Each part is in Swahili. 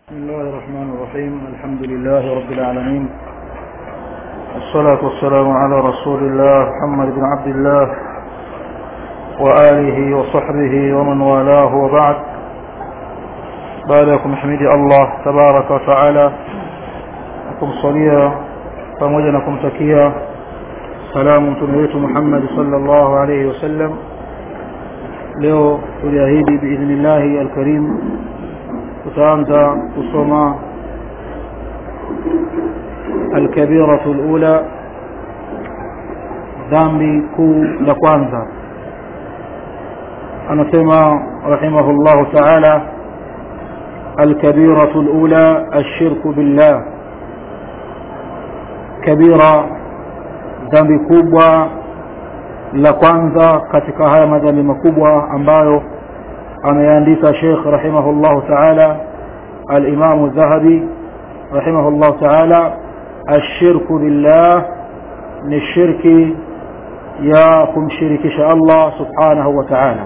بسم الله الرحمن الرحيم الحمد لله رب العالمين والصلاة والسلام على رسول الله محمد بن عبد الله وآله وصحبه ومن والاه وبعد بعدكم حميد الله تبارك وتعالى لكم صليا pamoja na kumtakia salamu mtume wetu Muhammad sallallahu alayhi wasallam leo tuliahidi biidhnillahi alkarim tutaanza kusoma alkabiratu alula dhambi kuu la kwanza anasema rahimahullahu taala الكبيرة الأولى الشرك بالله كبيرة dhambi kubwa la kwanza katika haya madhambi makubwa ambayo ameandika Sheikh rahimahullah ta'ala al-Imam Zahabi rahimahullah ta'ala ashirku billah ni shirki ya kumshirikisha Allah subhanahu wa ta'ala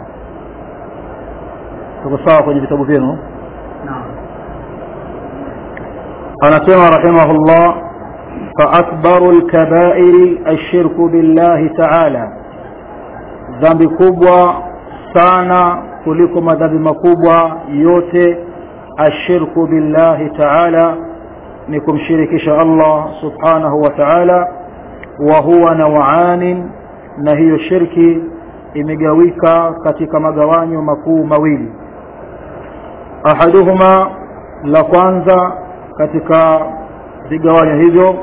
tuko sawa kwenye vitabu vyenu anasema rahimahullah فأكبر الكبائر الشرك بالله تعالى ذنب كبوة sana kuliko madhambi makubwa yote ashirku billahi taala ni kumshirikisha Allah subhanahu wa ta'ala wa huwa nawanin na hiyo shirki imegawika katika magawanyo makuu mawili ahaduhuma la kwanza katika vigawanyo hivyo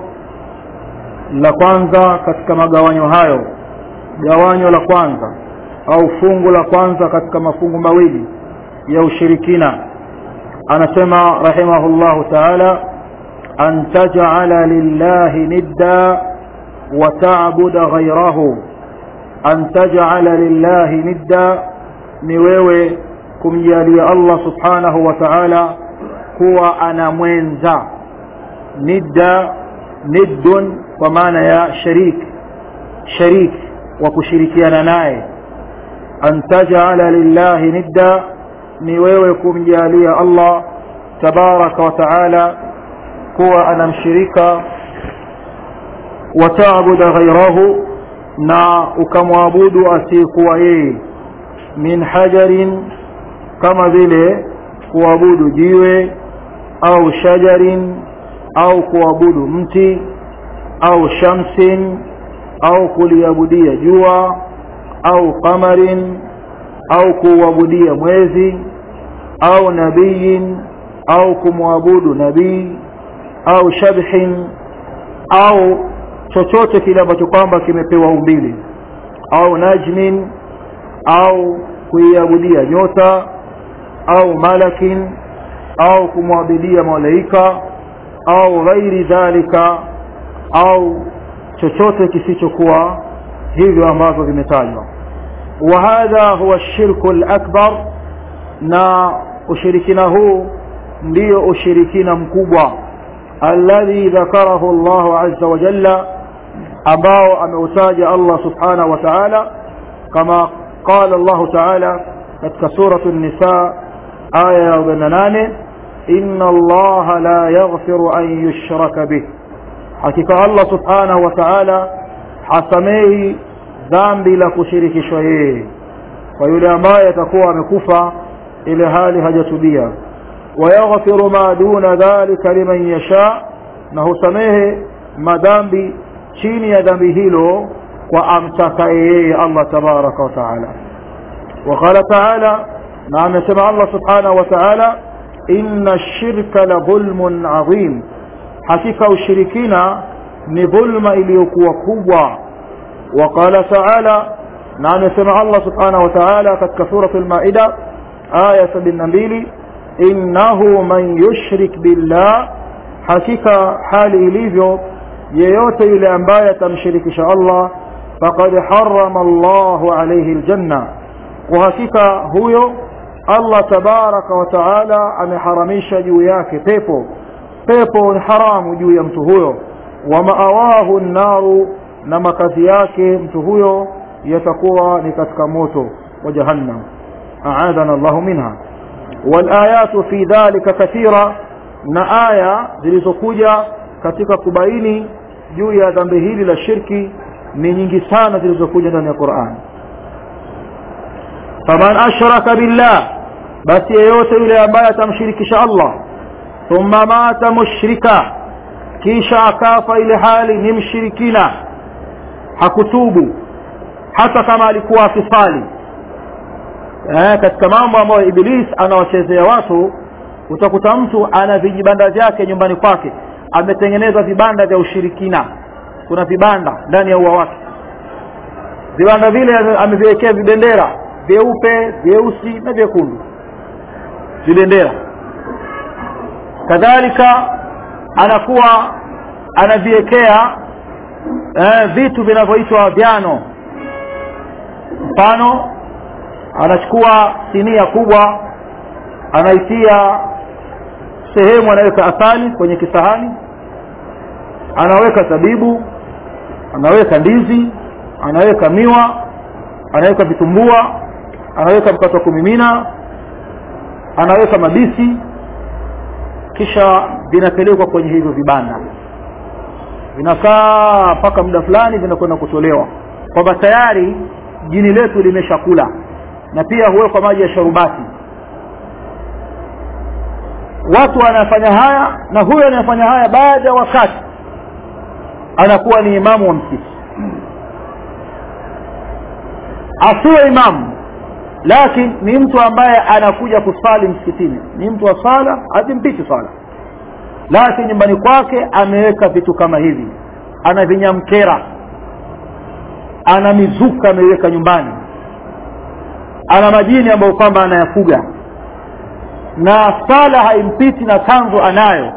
la kwanza katika magawanyo hayo gawanyo la kwanza au fungu la kwanza katika mafungu mawili ya ushirikina anasema rahimahullahu taala an taj'ala lillahi nidda wa ta'buda ghayrahu an taj'ala lillahi nidda ni wewe kumjalia Allah subhanahu wa ta'ala kuwa ana mwenza nidda niddun kwa maana ya sharik sharik wa kushirikiana naye an taj'ala lillahi nidda ni wewe kumjalia Allah tabaraka wa taala kuwa anamshirika wa ta'budu ghayrahu na ukamwabudu asiyekuwa yeye min hajarin kama vile kuabudu jiwe au shajarin au kuabudu mti au shamsin au kuliabudia jua au qamarin au kuabudia mwezi au nabiyin au kumwabudu nabii au shabhin au chochote kile ambacho kwamba kimepewa umbili au najmin au kuiabudia nyota au malakin au kumwabudia malaika au ghairi dhalika au chochote kisichokuwa hivyo ambavyo vimetajwa wa hadha huwa shirku al-akbar na ushirikina huu ndio ushirikina mkubwa alladhi dhakarahu Allah azza wa jalla ambao ameutaja Allah subhanahu wa ta'ala kama qala Allah ta'ala katika suratu an-nisa aya ya 48 inna Allah la yaghfiru an yushraka bih hakika Allah subhanahu wa ta'ala hasamehi dhambi la kushirikishwa yeye kwa yule ambaye atakuwa amekufa ile hali hajatubia wayaghfiru ma duna dhalika liman yasha na husamehe madhambi chini ya dhambi hilo kwa amtakaye yeye Allah tabaraka wa taala وقال تعالى نعم سمع الله سبحانه وتعالى إن الشرك لظلم عظيم حقيقة الشركين نظلم إليكوا كبوة وقال تعالى نعم سمع الله سبحانه وتعالى قد سورة المائدة آية بالنبيل إنه من يشرك بالله حقيقة حال إليفيو yeyote yule ambaye atamshirikisha Allah faqad harrama Allahu alayhi aljanna kwa hakika huyo Allah tabaraka wa taala ameharamisha juu yake pepo pepo ni haramu juu ya mtu huyo wa maawahu naru na makazi yake mtu huyo yatakuwa ni katika moto wa jahannam aadhana Allahu minha والآيات في ذلك كثيرة na aya zilizokuja katika kubaini juu ya dhambi hili la shirki ni nyingi sana zilizokuja ndani ya Qur'an faman ashraka billah basi yeyote yule ambaye atamshirikisha Allah thumma mata mushrika kisha akafa ile hali ni mshirikina hakutubu hata kama alikuwa akisali eh, katika mambo ambayo iblis anawachezea watu utakuta mtu ana vijibanda vyake nyumbani kwake ametengeneza vibanda vya ushirikina kuna vibanda ndani ya ua wake vibanda vile ameviwekea vibendera vyeupe vyeusi na vyekundu vibendera kadhalika anakuwa anaviwekea eh, vitu vinavyoitwa vyano mfano anachukua sinia kubwa anaitia sehemu anaweka asali kwenye kisahani anaweka zabibu anaweka ndizi anaweka miwa anaweka vitumbua anaweka mkate wa kumimina anaweka mabisi kisha vinapelekwa kwenye hivyo vibanda vinakaa mpaka muda fulani vinakwenda kutolewa kwamba tayari jini letu limeshakula na pia huwekwa maji ya sharubati watu wanafanya haya na huyo anayefanya haya baada ya wakati anakuwa ni imamu wa msikiti asiwe imamu lakini ni mtu ambaye anakuja kusali msikitini ni mtu wa sala hazimpiti sala lakini nyumbani kwake ameweka vitu kama hivi ana vinyamkera ana mizuka ameiweka nyumbani ana majini ambayo kwamba anayafuga na sala haimpiti na kanzu anayo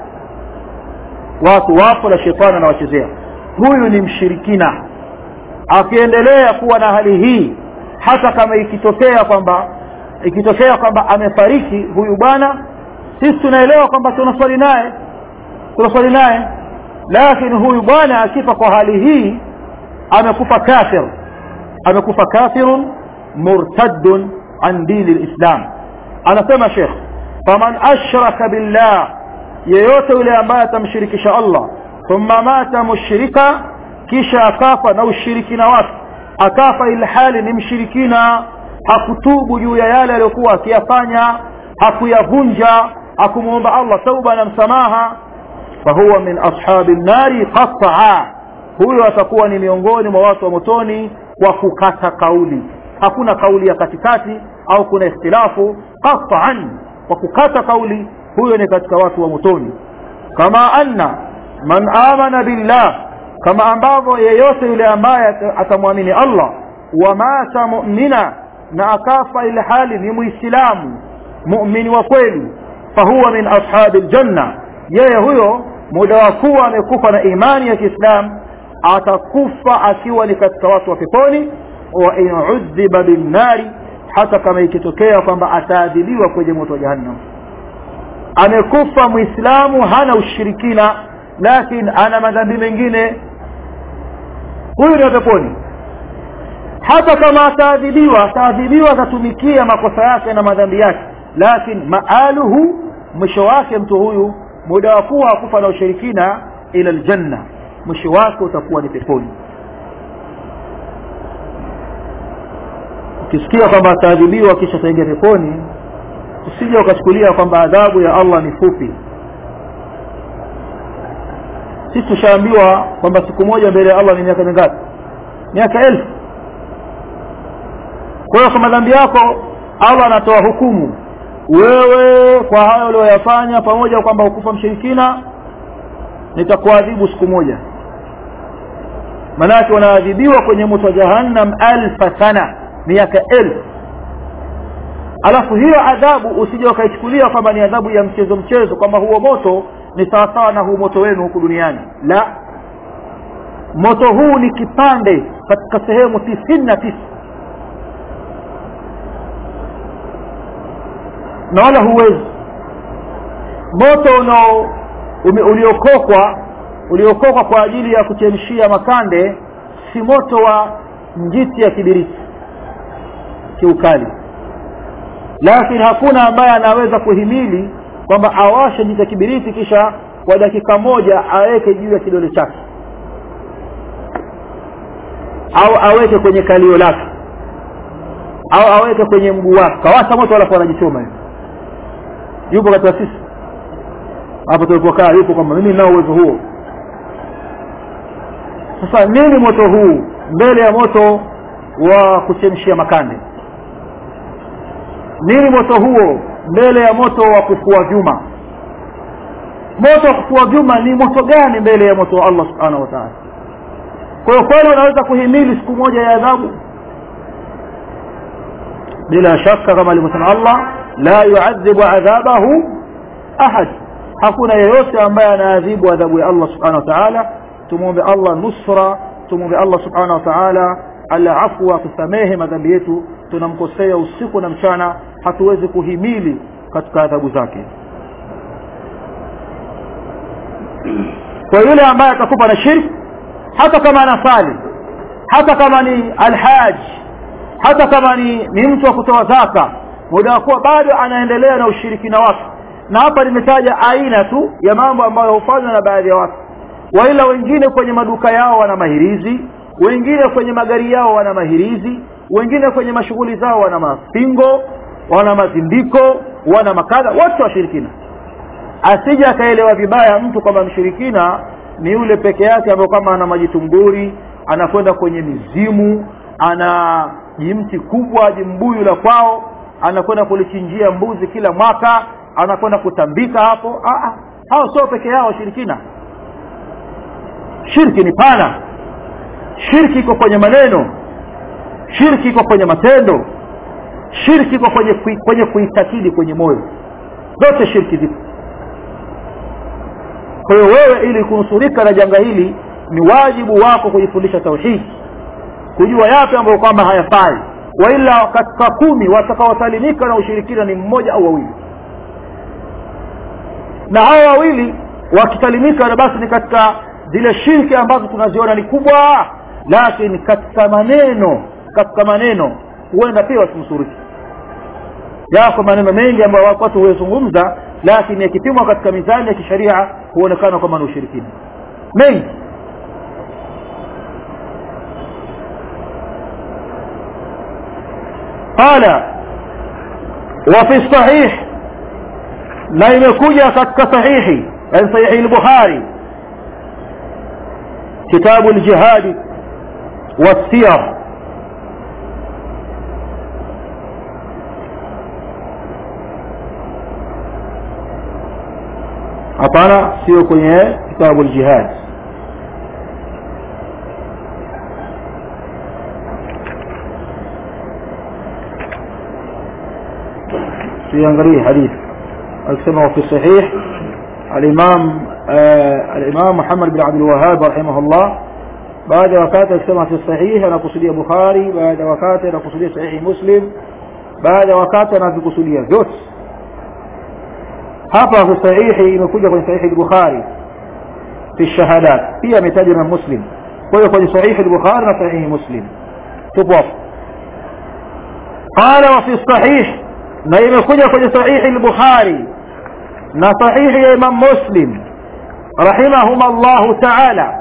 watu wapo na shetani anawachezea huyu ni mshirikina akiendelea kuwa na hali hii hata kama ikitokea kwamba ikitokea kwamba amefariki huyu bwana sisi tunaelewa kwamba tunaswali naye tunaswali naye lakini huyu bwana akifa kwa hali hii amekufa kafir amekufa kafirun murtaddun an dini lislam anasema shekh faman ashraka billah yeyote yule ambaye atamshirikisha allah thumma mata mushrika kisha akafa na ushirikina wake akafa ilhali ni mshirikina hakutubu juu ya yale aliyokuwa akiyafanya hakuyavunja hakumwomba allah tauba na msamaha fahuwa min ashabi nnari qataa huyo atakuwa ni miongoni mwa watu wa motoni kwa kukata kauli hakuna kauli ya katikati au kuna ikhtilafu qataan kwa kukata kauli huyo ni katika watu wa motoni kama anna man amana billah kama ambavyo yeyote yule ambaye atamwamini allah wa mata mu'mina na akafa ile hali ni muislamu mu'mini wa kweli fahuwa min ashabi ljanna yeye huyo muda wa kuwa amekufa na imani ya kiislamu atakufa akiwa ni katika watu wa peponi wa in udhiba binnari hata kama ikitokea kwamba ataadhibiwa kwenye moto wa jahannam amekufa muislamu hana ushirikina lakini ana madhambi mengine huyu ni peponi hata kama ataadhibiwa ataadhibiwa atatumikia makosa yake na madhambi yake lakini maaluhu mwisho wake mtu huyu muda wa kuwa akufa na ushirikina ila aljanna mwisho wake utakuwa ni peponi ukisikia kwamba ataadhibiwa kisha ataingia peponi usije ukachukulia kwamba adhabu ya allah ni fupi sisi tushaambiwa kwamba siku moja mbele ya allah ni miaka mingapi miaka elfu kwa hiyo kwa madhambi yako allah anatoa hukumu wewe kwa hayo ulioyafanya pamoja kwamba ukufa mshirikina nitakuadhibu siku moja manake wanaadhibiwa kwenye moto wa jahannam alfa sana miaka elfu alafu hiyo adhabu usije wakaichukulia kwamba ni adhabu ya mchezo mchezo kwamba huo moto ni sawasawa na huu moto wenu huku duniani la moto huu ni kipande katika sehemu tisini na tisa na wala huwezi moto unao uliokokwa uliokokwa kwa ajili ya kuchemshia makande si moto wa njiti ya kibiriti kiukali lakini hakuna ambaye anaweza kuhimili kwamba awashe jita kibiriti kisha kwa dakika moja aweke juu ya kidole chake au aweke kwenye kalio lake au aweke kwenye mguu wake kawasha moto alafu anajichoma hivi yupo katika sisi hapo tulipokaa yupo kwamba mimi ninao uwezo huo sasa nini moto huu mbele ya moto wa kuchemshia makande nini moto huo mbele ya moto wa kufua vyuma moto wa kufua vyuma ni moto gani mbele ya moto wa Allah subhanahu wa ta'ala kwa hiyo kweli unaweza kuhimili siku moja ya adhabu bila shaka kama alivyosema Allah la yuadhibu adhabahu ahad hakuna yeyote ambaye anaadhibu adhabu ya Allah subhanahu wa ta'ala tumwombe Allah nusra tumwombe Allah subhanahu wa ta'ala ala afwa tusamehe madhambi yetu tunamkosea usiku na mchana hatuwezi kuhimili katika adhabu zake kwa yule ambaye atakupa na shirki hata kama anasali hata kama ni alhaj hata kama ni, ni mtu wa kutoa zaka muda wa kuwa bado anaendelea na ushirikina wake na hapa nimetaja aina tu ya mambo ambayo hufanywa na baadhi ya watu waila wengine kwenye maduka yao wana mahirizi wengine kwenye magari yao wana mahirizi wengine kwenye mashughuli zao wana mapingo wana mazindiko wana makadha wote washirikina asije akaelewa vibaya mtu kwamba mshirikina ni yule peke yake ambayo kama ana majitumburi anakwenda kwenye mizimu ana jimti kubwa jimbuyu la kwao anakwenda kulichinjia mbuzi kila mwaka anakwenda kutambika hapo Aa, hao sio peke yao washirikina shirki ni pana shirki iko kwenye maneno shirki iko kwenye matendo shirki iko kwenye kui, kwenye kuitakidi kwenye moyo zote shirki zipo kwa hiyo wewe ili kunusurika na janga hili ni wajibu wako kujifundisha tauhidi kujua yapi ambayo kwamba hayafai waila katika kumi watakaosalimika na ushirikina ni mmoja au wawili na hao wawili wakisalimika na basi ni katika zile shirki ambazo tunaziona ni kubwa lakini katika maneno katika maneno huenda pia wasinusuriki yako maneno mengi ambayo watu huyazungumza lakini yakipimwa katika mizani ya kisheria huonekana kwamba ni ushirikina mengi قال وفي الصحيح na imekuja katika sahihi yani sahihi al-Bukhari kitabu al-jihad والسير hapana sio kwenye kitabu al-jihad siangalie hadithi akisema في صحيح الإمام آه الإمام محمد بن عبد الوهاب رحمه الله بعد وقات akisema في الصحيح anakusudia Bukhari baada wakati anakusudia sahihi Muslim baada wakati anavikusudia vyote hapa في sahihi imekuja kwenye sahihi Bukhari في الشهادات pia ametajwa na Muslim kwa hiyo kwenye sahihi Bukhari na sahihi Muslim tupo hapo قال وفي الصحيح na imekuja kwenye sahihi al-Bukhari na sahihi ya Imam Muslim rahimahum Allah ta'ala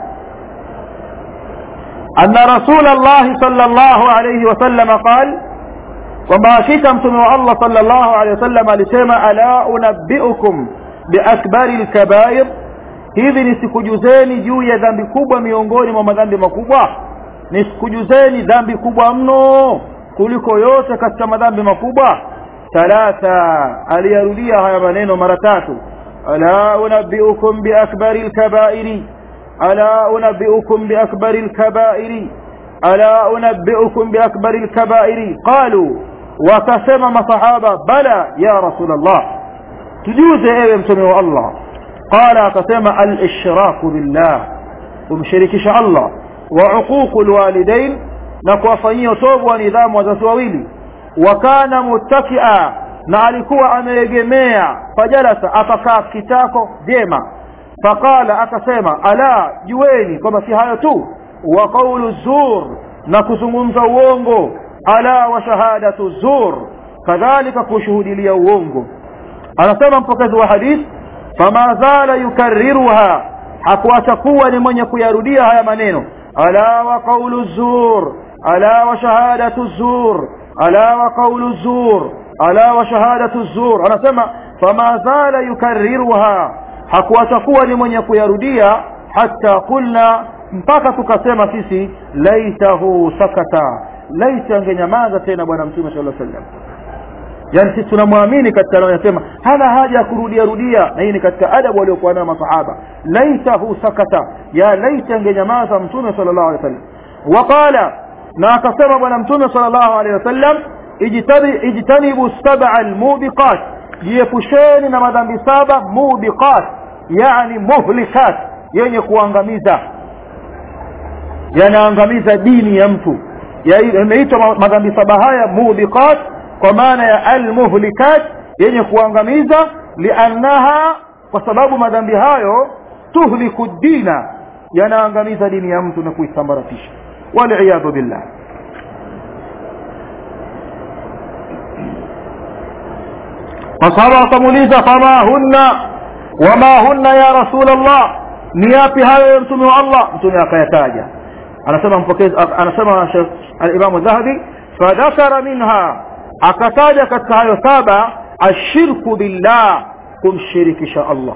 أن رسول الله صلى الله عليه وسلم قال kwamba hakika mtume wa Allah sallallahu alaihi wasallam alisema ala unabbiukum biakbari alkabair hivi nisikujuzeni juu ya dhambi kubwa miongoni mwa madhambi makubwa nisikujuzeni dhambi kubwa mno kuliko yote katika madhambi makubwa ثلاثة aliyarudia haya maneno mara tatu ala unabbiukum biakbari alkabairi ala unabbiukum biakbari alkabairi ala unabbiukum biakbari alkabairi qalu wakasema masahaba bala ya rasul allah tujuze ewe mtume wa allah qala akasema alishraku billah kumshirikisha allah wa uququ alwalidain na kuwafanyia tobu wa nidhamu wazazi wawili wakana muttakia na alikuwa ameegemea fajalasa akakaa kitako vyema faqala akasema ala jueni kwamba si hayo tu wa qawlu zur na kuzungumza uongo ala wa shahadatu zur kadhalika kushuhudilia uongo anasema mpokezi wa hadith fama zala yukarriruha hakuacha kuwa ni mwenye kuyarudia haya maneno ala wa qawlu zur ala wa shahadatu zur ala wa qawlu zur ala wa shahadatu zur anasema fama zala yukarriruha hakuacha kuwa ni mwenye kuyarudia hata qulna mpaka tukasema sisi laitahu sakata laita angenyamaza tena bwana mtume sallallahu alaihi wasallam yani sisi tunamwamini katika anayosema hana haja ya kurudia rudia na hii ni katika adabu waliokuwa nayo masahaba laitahu sakata ya laita angenyamaza mtume sallallahu alaihi wasallam waqala na akasema bwana mtume sallallahu alaihi wasallam ijtanibu sab'a almubiqat jiepusheni na madhambi saba mubiqat yani muhlikat yenye kuangamiza yanaangamiza dini ya mtu yameitwa madhambi saba haya mubiqat kwa maana ya almuhlikat yenye kuangamiza liannaha kwa sababu madhambi hayo tuhliku dina yanaangamiza dini ya mtu na kuisambaratisha waliyadhu billah masahaba wakamuuliza fama hunna wama hunna ya rasul allah ni yapi hayo ya mtume wa allah mtume akayataja anasema mpokezi anasema alimamu dhahabi fadhakara minha akataja katika hayo saba ashirku billah kumshirikisha allah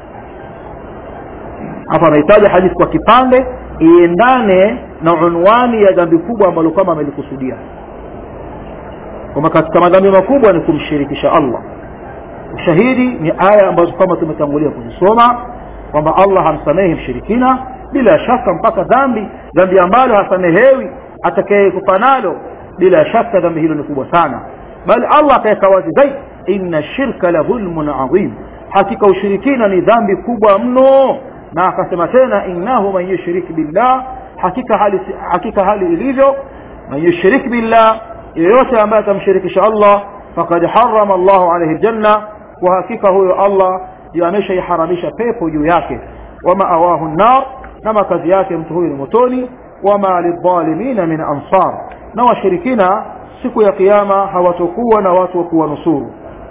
hapa amehitaja hadithi kwa kipande iendane na unwani ya dhambi kubwa ambalo kama amelikusudia kwamba katika madhambi makubwa ni kumshirikisha allah ushahidi ni aya ambazo kama tumetangulia kuzisoma kwamba allah hamsamehi mshirikina bila shaka mpaka dhambi dhambi ambalo hasamehewi atakayekufa nalo bila shaka dhambi hilo ni kubwa sana bali allah akaweka wazi zaidi inna shirka la dhulmun adhim hakika ushirikina ni dhambi kubwa mno na akasema tena innahu man yushrik billah hakika hali hakika hali ilivyo man yushrik billah yeyote ambaye atamshirikisha allah faqad harrama allahu alayhi aljanna kwa hakika huyo allah ameshaiharamisha pepo juu yake wama awahu nnar na makazi yake mtu huyu ni motoni wama lidhalimina min ansar na washirikina siku ya kiyama hawatokuwa na watu wa kuwanusuru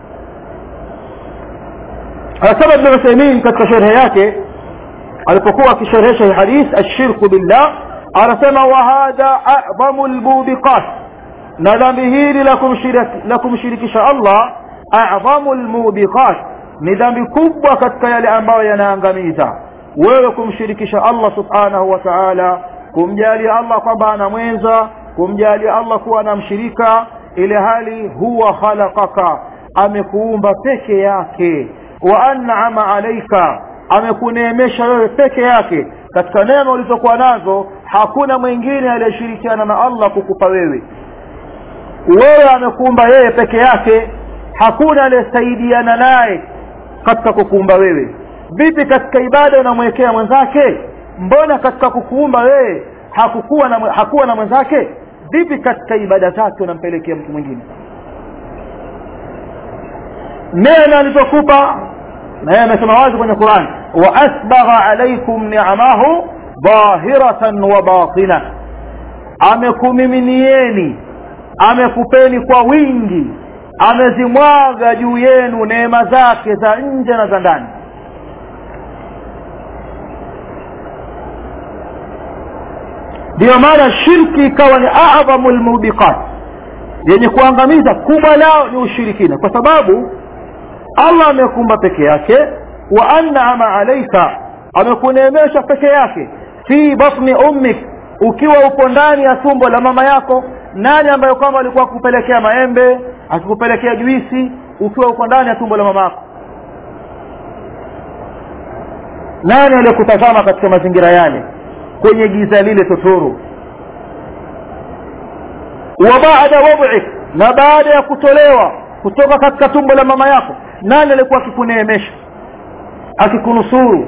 anasema ibn uthaymin katika sherhe yake alipokuwa akisherehesha hii hadith ashirku billah anasema wa hadha a'zamu almubiqat na dhambi hili la kumshirikisha allah a'zamu almubiqat ni dhambi kubwa katika yale ambayo yanaangamiza wewe kumshirikisha allah subhanahu wa ta'ala kumjalia allah kwamba ana mwenza kumjalia allah kuwa anamshirika ile hali huwa khalaqaka amekuumba peke yake wa an'ama alaika amekuneemesha wewe peke yake katika neema ulizokuwa nazo hakuna mwingine aliyeshirikiana na allah kukupa wewe wewe amekuumba yeye peke yake hakuna aliyesaidiana naye katika kukuumba wewe vipi katika ibada unamwekea mwenzake mbona katika kukuumba wewe hakukuwa na hakuwa na mwenzake vipi katika ibada zake unampelekea mtu mwingine neema alizokupa na yeye amesema wazi kwenye Qur'an wa asbagha alaykum ni'amahu dhahiratan wa batina amekumiminieni amekupeni kwa wingi amezimwaga juu yenu neema zake za nje na za ndani ndiyo maana shirki ikawa ni adhamu lmubiqat yenye kuangamiza kubwa lao ni ushirikina kwa sababu allah amekumba peke yake wa an'ama alaika amekuneemesha peke yake fi batni ummik ukiwa upo ndani ya tumbo la mama yako nani ambayo kwamba alikuwa akupelekea maembe akikupelekea juisi ukiwa uko ndani ya tumbo la mama yako nani aliyekutazama katika mazingira yale kwenye giza lile totoro wa baada wad'ik na baada ya kutolewa kutoka katika tumbo la mama yako nani alikuwa akikuneemesha akikunusuru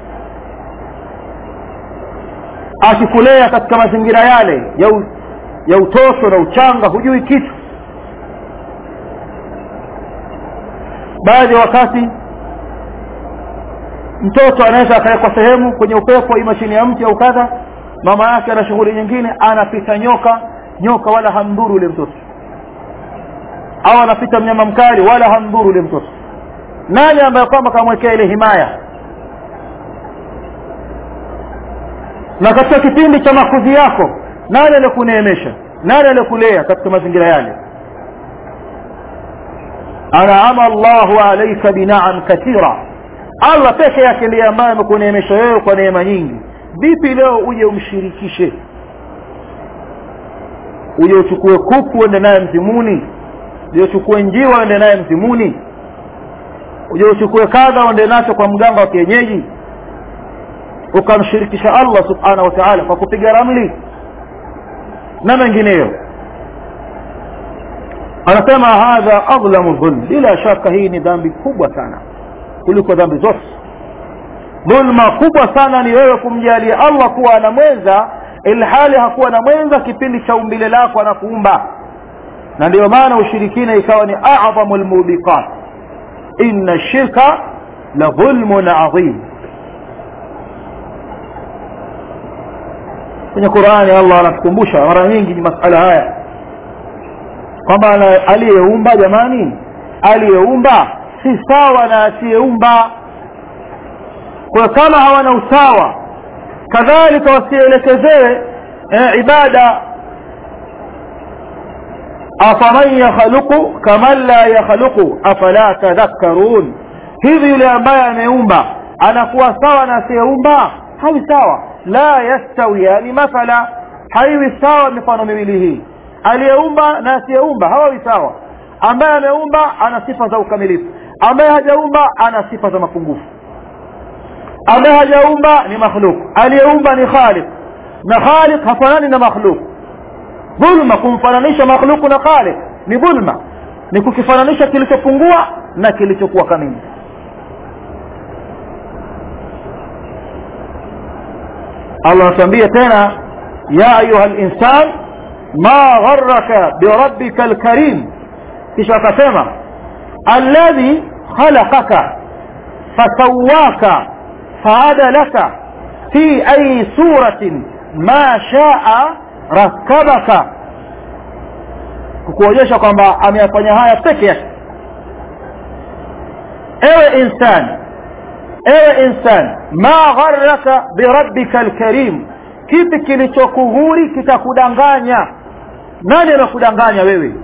akikulea katika mazingira yale ya, u, ya utoto na uchanga hujui kitu baadhi ya wakati mtoto anaweza akawekwa sehemu kwenye upepo ima chini ya mti au kadha mama yake ana shughuli nyingine anapita nyoka nyoka wala hamdhuru ule mtoto au anapita mnyama mkali wala hamdhuru ule mtoto nani ambaye kwamba kamwekea ile himaya na katika kipindi cha makuzi yako nani aliyekuneemesha nani aliyekulea katika mazingira yale an'ama Allahu alayka bina'am kathira Allah peke yake ndiye ambaye amekuneemesha wewe kwa neema nyingi vipi leo uje umshirikishe uje uchukue kuku uende naye mzimuni uje uchukue njiwa uende naye mzimuni uje uchukue kadha uende nacho kwa mganga wa kienyeji ukamshirikisha Allah subhanahu wa ta'ala kwa kupiga ramli na mengineyo anasema hadha adlamu dhulm bila shaka hii ni dhambi kubwa sana kuliko dhambi zote dhulma kubwa sana ni wewe kumjalia Allah kuwa ana mwenza ilhali hakuwa na mwenza kipindi cha umbile lako anakuumba na ndio maana ushirikina ikawa ni a'zamu almubiqat inna shirka la dhulmun adhim kwenye Qur'ani Allah anatukumbusha mara nyingi masala haya kwamba aliyeumba jamani aliyeumba si sawa na asiyeumba kwa kama hawana usawa kadhalika wasielekezewe eh, ibada afaman yakhluqu kaman la yakhluqu afala tadhakkarun hivi yule ambaye ameumba anakuwa sawa na asiyeumba hawi sawa la yastawiyani mathala haiwi sawa mifano miwili hii aliyeumba na asiyeumba hawawi sawa ambaye ameumba ana sifa za ukamilifu ambaye hajaumba ana sifa za mapungufu ambaye hajaumba ni makhluk aliyeumba ni khaliq na khaliq hafanani na makhluk dhulma kumfananisha makhluku na khaliq ni dhulma ni kukifananisha kilichopungua na kilichokuwa kamili Allah anatuambia tena ya ayuha linsan ma gharraka birabbika alkarim kisha akasema alladhi khalaqaka fasawaka faadalaka fi ayi suratin ma shaa rakabaka kukuonyesha kwamba ameyafanya haya peke yake ewe insani ewe insan ma gharraka birabbika alkarim kipi kilichokughuri kikakudanganya nani anakudanganya wewe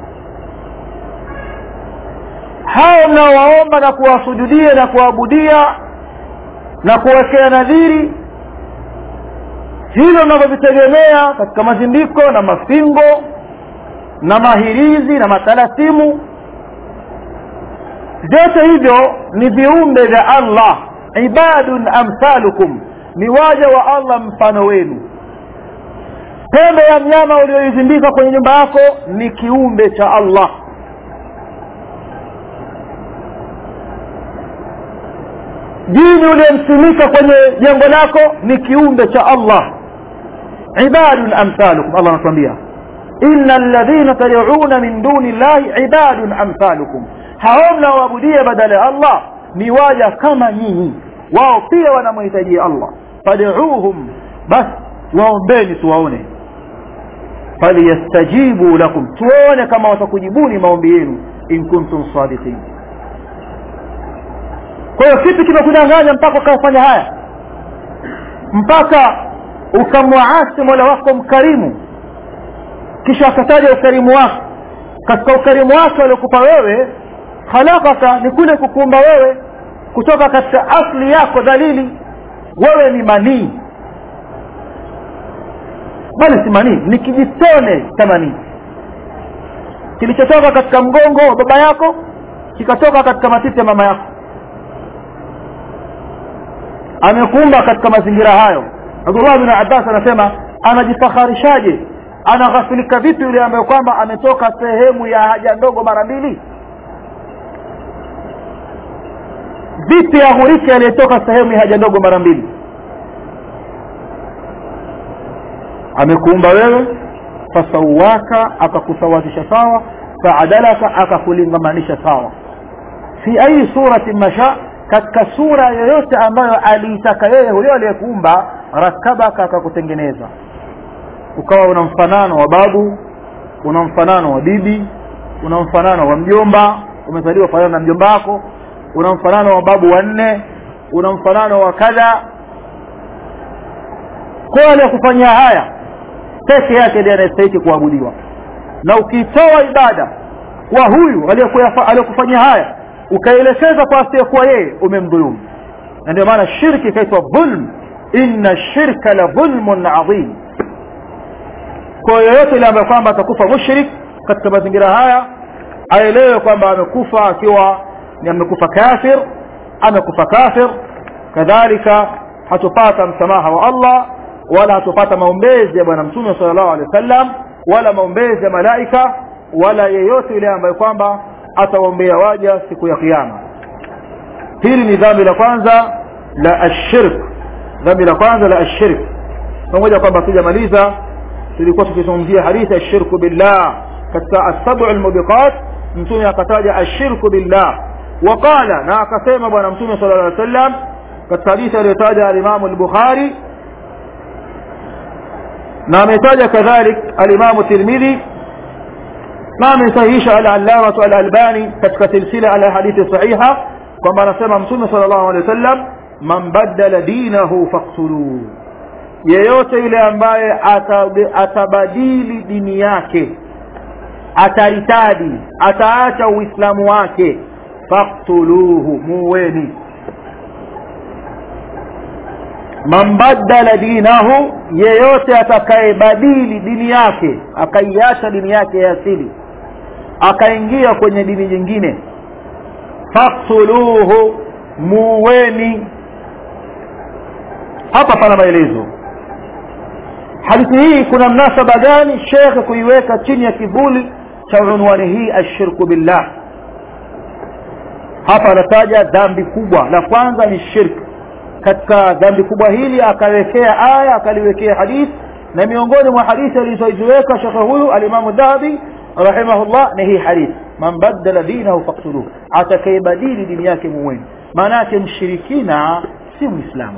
hao mnaowaomba na kuwasujudia na kuabudia na kuwekea nadhiri hilo mnavyovitegemea katika mazindiko na mafingo na mahirizi na matalasimu vyote hivyo ni viumbe vya Allah ibadun amsalukum ni waja wa Allah mfano wenu pembe ya mnyama ulioizindika kwenye nyumba yako ni kiumbe cha Allah jini uliyemsimika kwenye jengo lako ni kiumbe cha Allah ibadun amsalukum Allah anatuambia inna alladhina tad'una min duni llahi ibadun amsalukum hao mnaoabudia badala ya Allah ni waja kama nyinyi wao pia wanamhitajia Allah fad'uuhum bas waombeni tuwaone falyastajibu lakum tuone kama watakujibuni maombi yenu in kuntum sadiqin kwa hiyo kipi kimekudanganya mpaka ukafanya haya mpaka ukamwaasi mola wako mkarimu kisha akataja ukarimu wako katika ukarimu wake aliokupa wewe khalaqaka ni kule kukuumba wewe kutoka katika asli yako dhalili wewe ni manii bali si manii ni kijitone cha manii kilichotoka katika mgongo wa baba yako kikatoka katika matiti ya mama yako amekuumba katika mazingira hayo Abdullah bin Abbas anasema anajifakharishaje anaghafilika vipi yule ambaye kwamba ametoka sehemu ya haja ndogo mara mbili vipi aghurike aliyetoka sehemu ya haja ndogo mara mbili amekuumba wewe fasawaka akakusawazisha sawa faadalaka akakulingamanisha sawa fi ayi surati masha katika sura yoyote ambayo aliitaka yeye huyo aliyekuumba rakabaka akakutengeneza ukawa una mfanano wa babu una mfanano wa bibi una mfanano wa mjomba umezaliwa fanana na mjomba wako una mfanano wa babu wanne una mfanano wa kadha kwa aliyekufanyia haya peke yake ndiye anayestahili kuabudiwa na ukitoa ibada kwa huyu aliyekufanyia haya ukaelekeza kwa asiyekuwa yeye umemdhulumu na ndio maana shirki ikaitwa dhulm inna shirka la dhulmun adhim kwa yoyote ile ambaye kwamba atakufa mushrik katika mazingira haya aelewe kwamba amekufa akiwa ni amekufa kafir amekufa kafir kadhalika hatupata msamaha wa Allah wala hatupata maombezi ya bwana mtume sallallahu alaihi wasallam wala maombezi ya malaika wala yeyote yule ambaye kwamba atawaombea waja siku ya kiyama hili ni dhambi la kwanza la ashirk dhambi la kwanza la ashirk pamoja kwamba tujamaliza tulikuwa tukizungumzia hadithi ya shirku billah katika asabu almubiqat mtume akataja ashirku billah waqala na akasema bwana mtume sallallahu alaihi wasallam katika hadithi aliyotaja alimamu al-bukhari na ametaja kadhalik alimamu tirmidhi na amesahihisha al-allamatu al-albani katika silsila ala hadithi sahiha kwamba anasema mtume sallallahu alaihi wasallam man baddala dinahu faqtuluhu yeyote yule ambaye atabadili dini yake ataritadi ataacha uislamu wake faktuluhu muweni man baddala dinahu yeyote atakayebadili dini yake akaiacha dini yake ya asili akaingia kwenye dini nyingine faktuluhu muweni hapa pana maelezo hadithi hii kuna mnasaba gani shekhe kuiweka chini ya kivuli cha unwani hii ashirku billah hapa anataja dhambi kubwa la kwanza ni shirk katika dhambi kubwa hili akawekea aya akaliwekea hadithi na miongoni mwa hadithi alizoziweka shekhe huyu alimamu dhahabi rahimahullah ni hii hadithi man baddala dinahu faktuluhu atakayebadili dini yake muweni maana yake mshirikina si mwislamu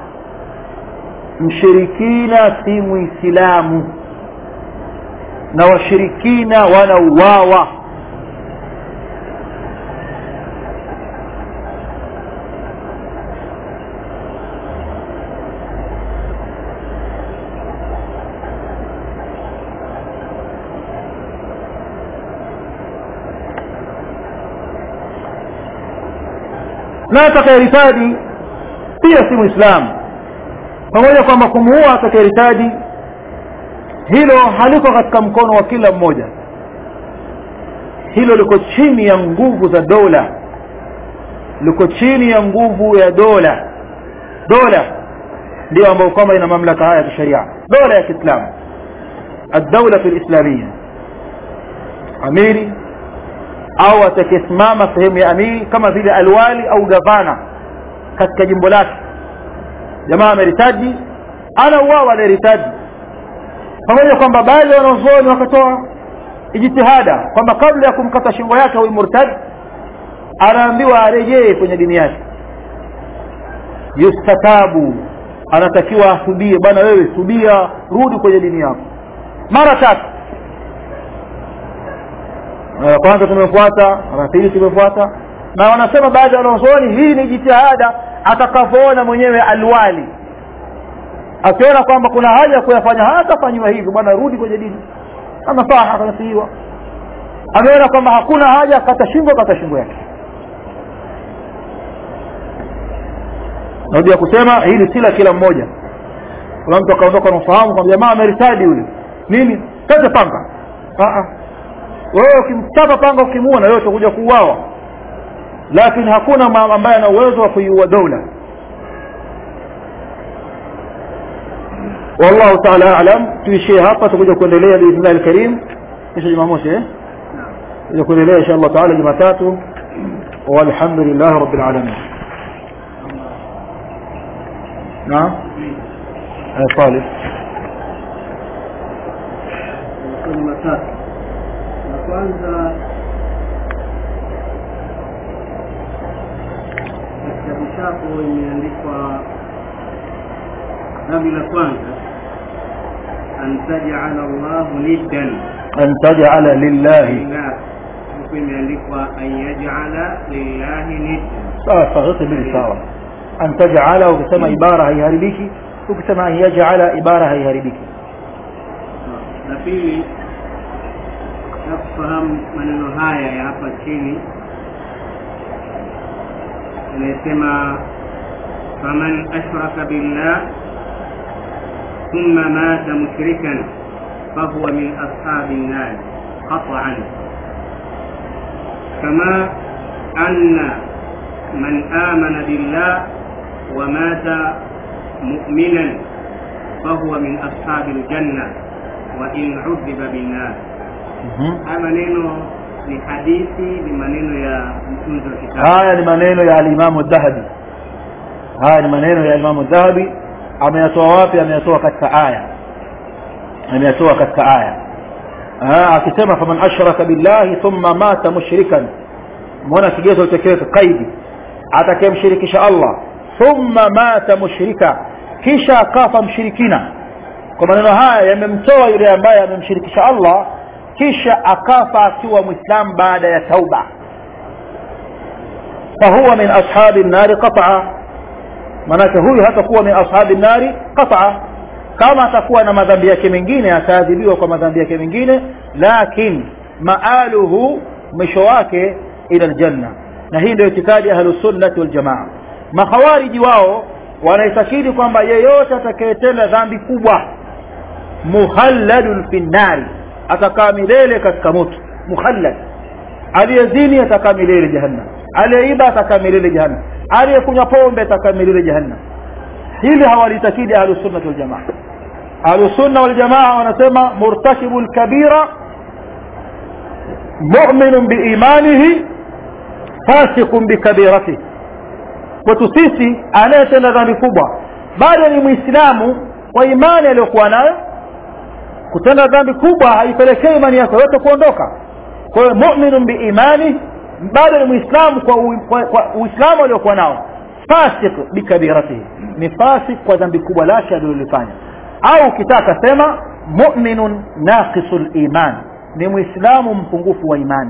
mshirikina si muislamu na washirikina wanauawa na atakayeritadi pia si muislamu pamoja kwamba kumuua atakayeritadi hilo haliko katika mkono wa kila mmoja hilo liko chini ya nguvu za dola liko chini ya nguvu ya dola dola ndio ambayo kwamba ina mamlaka haya ya kisheria dola ya kiislamu الدولة الإسلامية amiri au atakayesimama sehemu ya amiri kama vile alwali au gavana katika jimbo lake jamaa ameritaji ana uwawa anayeritaji pamoja kwamba baadhi ya wanazuoni wakatoa ijtihada kwamba kabla ya kumkata shingo yake huyu murtad anaambiwa arejee kwenye dini yake yustatabu anatakiwa asubie bwana wewe subia rudi kwenye dini yako mara tatu mara ya kwanza tumefuata mara ya pili tumefuata na wanasema baadhi ya wanazuoni hii ni jitihada atakavyoona mwenyewe alwali akiona kwamba kuna haja ya kuyafanya hatafanyiwa hivyo bwana rudi kwenye dini anasaha akanasihiwa ameona kwamba hakuna haja kata shingo kata shingo yake narudia kusema hili si la kila mmoja kuna mtu akaondoka na ufahamu kwamba jamaa ameritadi yule nini kate panga wewe ukimchapa panga ukimuua na wewe utakuja kuuawa lakini hakuna ambaye ana uwezo wa kuiua dola والله تعالى اعلم tuishie hapa tutakuja kuendelea biidhnillah alkarim kisha jumamosi eh tutakuja kuendelea insha Allah taala jumatatu walhamdulillah rabbil alamin naam eh salih maswali matatu la kwanza katika vitabu imeandikwa dhambi la kwanza an tajala llahu niddan an taj'ala lillahi lillah ilikuwa imeandikwa an yaj'ala lillahi nidda sawa sawa zote mbili sawa an taj'ala ukisema ibara haiharibiki ukisema an yaj'ala ibara haiharibiki la pili na kufahamu maneno haya ya hapa chini inayosema faman ashraka billah thumma mata mushrikan fahuwa min ashabi nnar qat'an kama anna man amana billah wa mata mu'minan fahuwa min ashabi aljanna wa in udhiba binnar haya maneno ni hadithi ni maneno ya mtunzi wa kitabu haya ni maneno ya alimamu dhahabi haya ni maneno ya alimamu dhahabi ameyatoa wapi ameyatoa katika aya ameyatoa katika aya Ah, akisema faman ashraka billahi thumma mata mushrikan mbona kigezo utekeleke kaidi atakayemshirikisha allah thumma mata mushrika kisha akafa mshirikina kwa maneno haya yamemtoa yule ambaye amemshirikisha allah kisha akafa akiwa mwislamu baada ya tauba fahuwa min ashabi nnari qataa manake huyu hatakuwa min ashabi nnari qataa kama atakuwa na madhambi yake mengine ataadhibiwa kwa madhambi yake mengine lakin maaluhu mwisho wake ila aljanna na hii ndio itikadi ahlusunnati waljamaa makhawariji wao wanaitakidi kwamba yeyote atakayetenda dhambi kubwa muhalladun fi nnari atakaa milele katika moto muhallad aliyezini atakaa milele jahannam aliyeiba atakaa milele jahannam aliyekunywa pombe atakaa milele jahannam hili hawalitakidi ahlusunnati waljamaa ahlusunna waljamaa wanasema murtakibu lkabira muminun biimanihi fasiqun bikabiratihi kwetu sisi anayetenda dhambi kubwa bado ni mwislamu kwa imani aliyokuwa nayo kutenda dhambi kubwa haipelekei imani yake yote kuondoka kwa hiyo muminun biimani bado ni mwislamu kwa, u, kwa, kwa uislamu aliokuwa nao fasik bikabiratihi ni fasik kwa dhambi kubwa lake alilolifanya au ukitaka sema muminun naqisu liman ni mwislamu mpungufu wa imani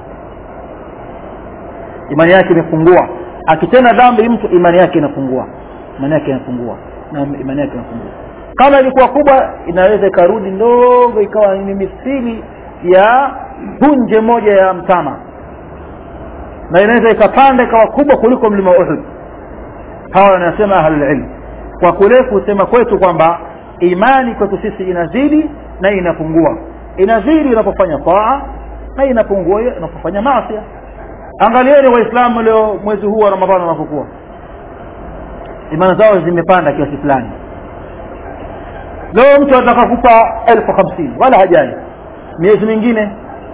imani yake imepungua akitenda dhambi mtu imani yake inapungua imani yake inapungua na imani yake inapungua kama ilikuwa kubwa inaweza ikarudi ndogo ikawa ni mithili ya punje moja ya mtama na inaweza ikapanda ikawa kubwa kuliko mlima uhud hawa wanasema ahlulilm kwa kule kusema kwetu kwamba imani kwetu sisi inazidi na inapungua inazidi unapofanya taa na inapungua unapofanya masia angalieni waislamu leo mwezi huu wa ramadhani wanapokuwa imani zao zimepanda kiasi fulani leo mtu anataka kupa elfu hamsini wala hajali miezi mingine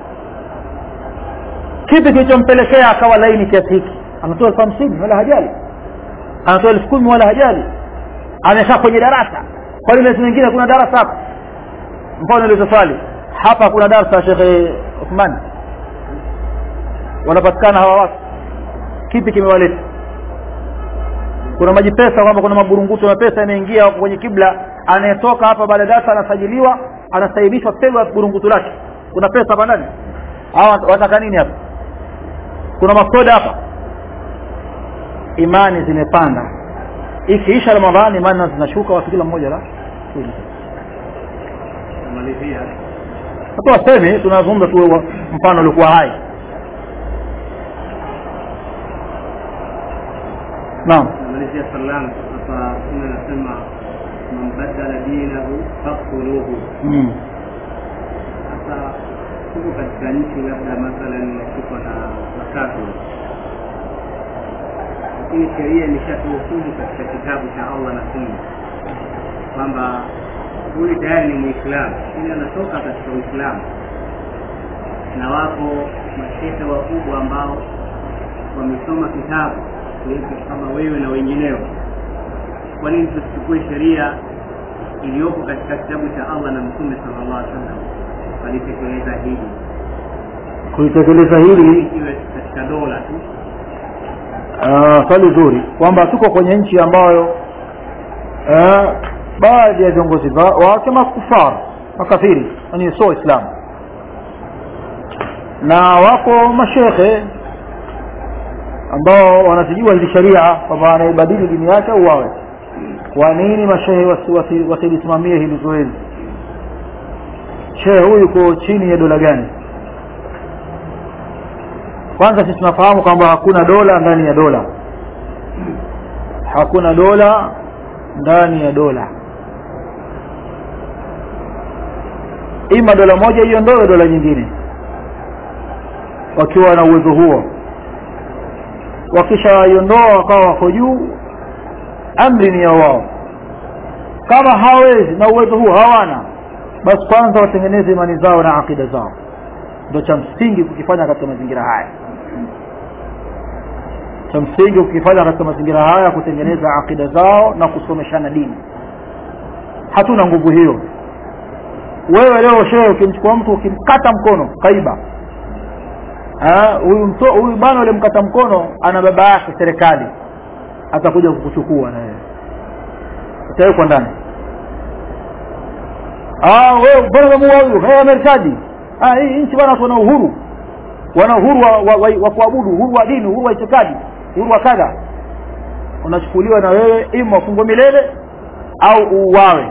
kipi kilichompelekea akawa laini kiasi hiki anatoa elfu hamsini wala hajali anatoa elfu kumi wala hajali amekaa kwenye darasa kwani miezi mingine kuna darasa hapa mfano ulizo swali hapa kuna darasa shekhe uthmani wanapatikana hawa watu kipi kimewaleta kuna maji pesa kwamba kuna maburunguto ya pesa yanaingia kwenye kibla anayetoka hapa baada ya darasa anasajiliwa anastahibishwa pegwa burungutu lake kuna pesa hapa ndani hawa wataka nini hapa kuna masoda hapa imani zimepanda ikiisha ramadhani imani zinashuka watu kila mmoja la kumalizia hata wasemi tunazungumza tu mfano uliokuwa hai naam namalizia salamu hapa mtume anasema man badala dinahu faktuluhu mm. sasa tuko katika nchi labda mathalan tuko na matatu lakini sheria imeshatuhukumu katika kitabu cha allah na sunna kwamba huyu tayari ni mwislamu ili anatoka katika uislamu na wapo mashehe wakubwa ambao wamesoma kitabu kuliko kama wewe na wengineo kwa nini tusichukue sheria iliyopo katika kitabu cha allah na mtume sallallahu alaihi wasallam walitekeleza hili kulitekeleza hili iwe katika dola tu uh, swali zuri kwamba tuko kwenye nchi ambayo uh, baadhi ya viongozi wa- wake makufar makafiri yani sio waislamu na wako mashekhe ambao wanazijua hizi sharia kwamba anaibadili dini yake uwawe kwa nini mashehe wasilisimamie hili zoezi shehe huyu yuko chini ya dola gani kwanza sisi tunafahamu kwamba hakuna dola ndani ya dola hakuna dola ndani ya dola ima dola moja iondoe dola nyingine wakiwa na uwezo huo wakishaiondoa wakawa wako juu amri ni ya wao kama hawezi na uwezo huo hawana basi kwanza watengeneze imani zao na akida zao ndio cha msingi kukifanya katika mazingira haya cha msingi kukifanya katika mazingira haya kutengeneza akida zao na kusomeshana dini hatuna nguvu hiyo wewe leo shehe ukimchukua mtu ukimkata mkono kaiba huyu mto huyu bwana yule mkata mkono ana baba yake serikali atakuja kukuchukua na wewe utawekwa ndani ah wewe bwana kama huyu haya Amerikani ah hii nchi bwana wana uhuru wana uhuru wa, wa, wa, wa kuabudu uhuru wa dini uhuru wa itikadi uhuru wa kadha unachukuliwa na wewe ima ufungwe milele au uuawe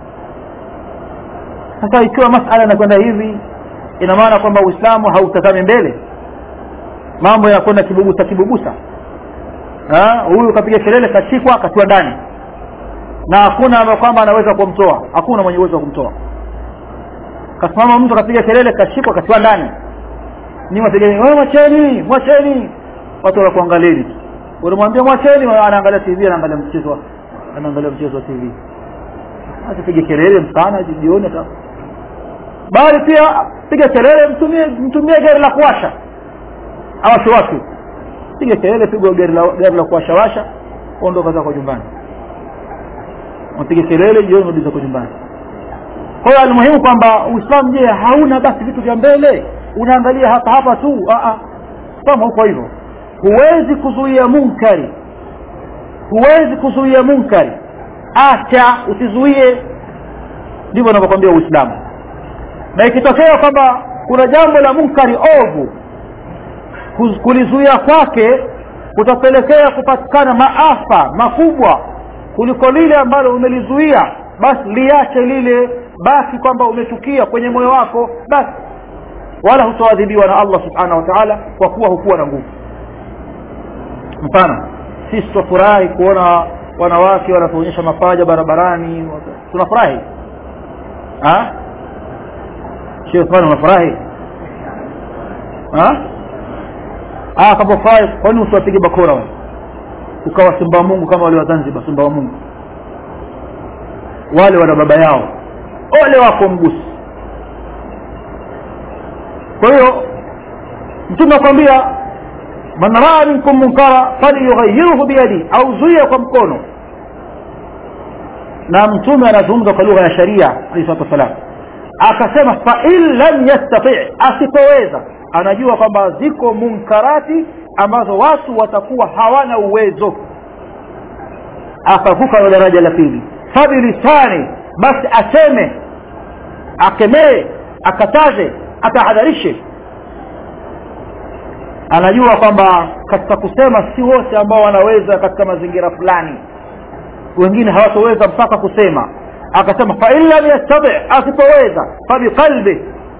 sasa ikiwa masala yanakwenda hivi ina maana kwamba uislamu hautazami mbele mambo yanakwenda kibubusa kibubusa huyu kapiga kelele kashikwa katiwa ndani na hakuna kwamba anaweza kumtoa hakuna mwenye uwezo wa kumtoa kasimama mtu kapiga kelele kashikwa katiwa ndani ni wategeni wewe mwacheni mwacheni watu wanakuangalieni unamwambia mwacheni anaangalia tv anaangalia mchezo anaangalia mchezo wa tv asipige kelele mchana jioni bali pia piga kelele mtumie mtumie gari la kuwasha awashe watu piga kelele pigwa gari la gari la kuwasha washa ondoka zako nyumbani mpige kelele jioni rudi zako nyumbani kwa hiyo almuhimu kwamba uislamu je hauna basi vitu vya mbele unaangalia hapa hapa tu kama huko hivyo huwezi kuzuia munkari huwezi kuzuia munkari acha usizuie ndivyo anavyokwambia uislamu na ikitokea kwamba kuna jambo la munkari ovu kulizuia kwake kutapelekea kupatikana maafa makubwa kuliko lile ambalo umelizuia basi liache lile basi kwamba umechukia kwenye moyo wako basi wala hutoadhibiwa na allah subhanahu wa taala kwa kuwa hukuwa na nguvu mfano sisi twafurahi kuona wanawake wanatuonyesha mapaja barabarani tunafurahi shekh fani unafurahi kama furahi kwani usiwapige bakora wale ukawa simba wa mungu kama wale wa zanzibar simba wa mungu wale wana baba yao ole wako mgusi kwa hiyo mtume akwambia man raa minkum munkara falyughayyirhu biyadi au zuia kwa mkono na mtume anazungumza kwa lugha ya sharia alayhi salatu wassalam akasema fa in lam yastati asipoweza anajua kwamba ziko munkarati ambazo watu watakuwa hawana uwezo akavuka na daraja la pili fabilisani basi aseme akemee akataze atahadharishe anajua kwamba katika kusema si wote ambao wanaweza katika mazingira fulani wengine hawatoweza mpaka kusema akasema fain lam yastabi asipoweza fabiqalbi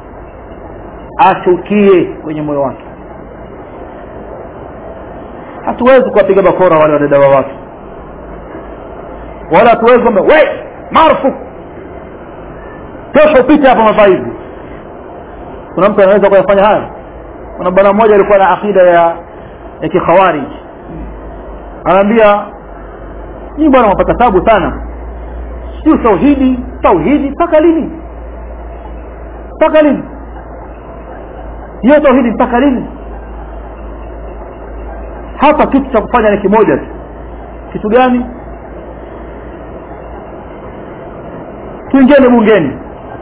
achukie kwenye moyo wake hatuwezi kuwapiga bakora wale wadada wa watu wala hatuwezi kwamba we marufuku tosha upite hapa mavaa hivi kuna mtu anaweza kuyafanya haya kuna bwana mmoja alikuwa na akida ya ya kikhawarij anaambia nyinyi bwana mapata tabu sana sio tauhidi tauhidi mpaka lini mpaka lini hiyo tauhidi mpaka lini hapa kitu cha kufanya ni kimoja tu kitu gani tuingieni bungeni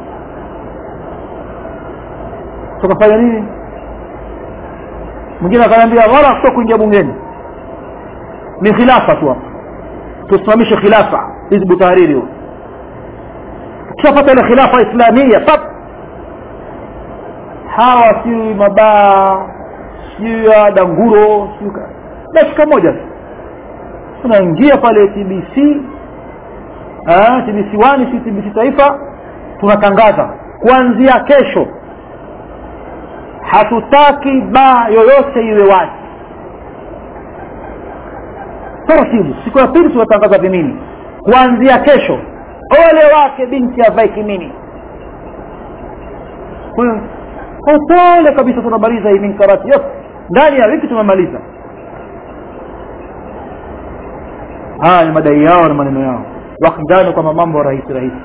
tukafanya nini mwingine akaniambia wala sio kuingia bungeni ni khilafa tu hapa tusimamishe khilafa hizbu tahariri huo tukishapata ile khilafa islamia pap hawa si mabaa sijui ya danguro sijui ka- dakika moja tu tunaingia pale tbc ah, tbc wani si tbc taifa tunatangaza kuanzia kesho hatutaki baa yoyote iwe wazi taratibu siku ya pili tunatangaza vimini kuanzia kesho ole wake binti avae kimini kwa hiyo kwa upole kabisa tunamaliza hii minkarati yote ndani ya wiki tumemaliza haya ni madai yao na maneno yao wakidhani kwamba mambo rahisi rahisi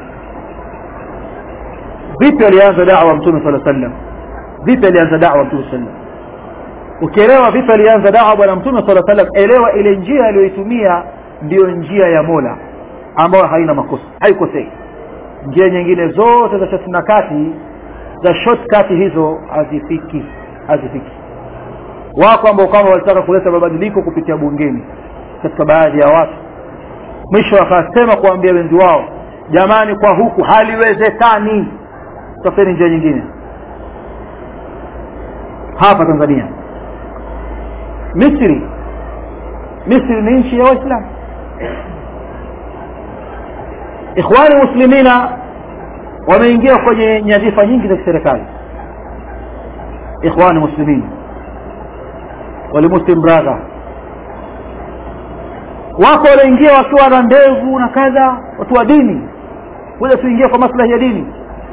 vipi alianza dawa mtume sala sallam vipi alianza dawa mtume sallam ukielewa vipi alianza dawa bwana mtume sala sallam elewa ile njia aliyoitumia ndiyo njia ya mola ambayo haina makosa haikosei njia nyingine zote za shati na kati za shortcut hizo hazifiki hazifiki wako ambao kama walitaka kuleta mabadiliko kupitia bungeni katika baadhi ya watu mwisho wakasema kuambia wenzi wao jamani kwa huku haliwezekani tafuteni njia nyingine hapa tanzania misri misri ni nchi ya waislamu ikhwani muslimina wameingia kwenye nyadhifa nyingi za kiserikali ikhwani muslimin walimuslim brother wako walioingia wakiwa na ndevu na kadha watu wa dini kuja tuingia kwa maslahi ya dini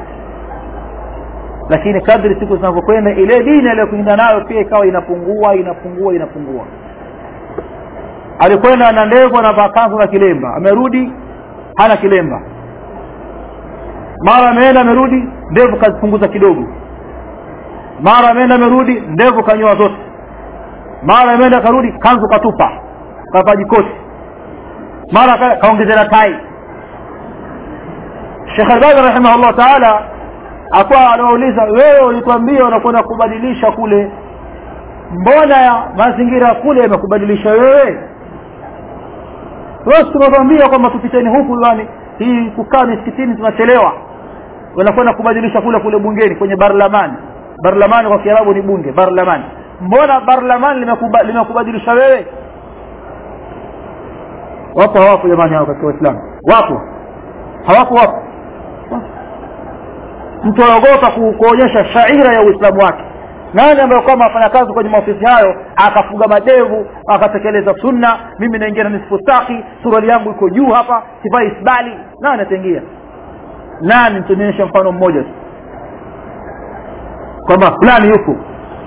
lakini kadri siku zinavyokwenda ile dini aliyokwenda nayo pia ikawa inapungua inapungua inapungua alikwenda na ndevu anavaa kanzu na kilemba amerudi hana kilemba mara ameenda amerudi ndevu kazipunguza kidogo mara ameenda amerudi ndevu kanyoa zote mara ameenda karudi kanzu katupa kavaa jikoti mara ka- kaongezea na tai Sheikh Albani rahimahullah taala akawa anawauliza wewe ulituambia unakwenda kubadilisha kule mbona ya mazingira kule yamekubadilisha wewe basi tunatuambia kwamba tupiteni huku yani hii kukaa misikitini tunachelewa wanakwenda kubadilisha kule kule bungeni kwenye barlamani barlamani kwa kiarabu ni bunge barlamani mbona barlamani limekuba- limekubadilisha wewe wapo hawapo jamani hao katika waislamu wapo hawapo wapo mtu anaogopa ku- kuonyesha shaira ya uislamu wake nani ambaye kwamba afanya kazi kwenye maofisi hayo akafuga madevu akatekeleza sunna mimi naingia na nisfu staki suruali yangu iko juu hapa sivai isbali nani ataingia nani tuonyeshe mfano mmoja tu kwamba fulani yupo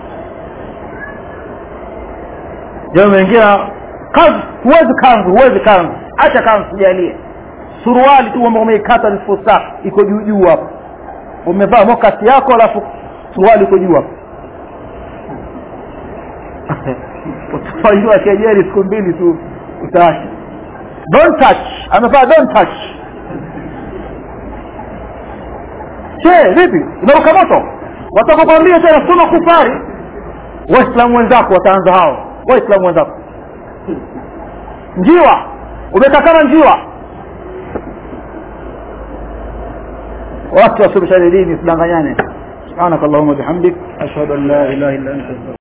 je umeingia kanzu huwezi kanzu huwezi kanzu acha kanzu sijalie suruali tu ambao umeikata nisfu staki iko juu juu hapa umevaa mokasi yako alafu suruali iko juu hapo utafanyiwa kejeli siku mbili tu utaacha don't touch amevaa don't touch che vipi unaruka moto watakukwambia tena soma kufari waislamu wenzako wataanza hao waislamu wenzako njiwa umetakana njiwa watu wasomeshane dini usidanganyane subhanaka allahumma bihamdik ashhadu an la ilaha illa anta astaghfiruka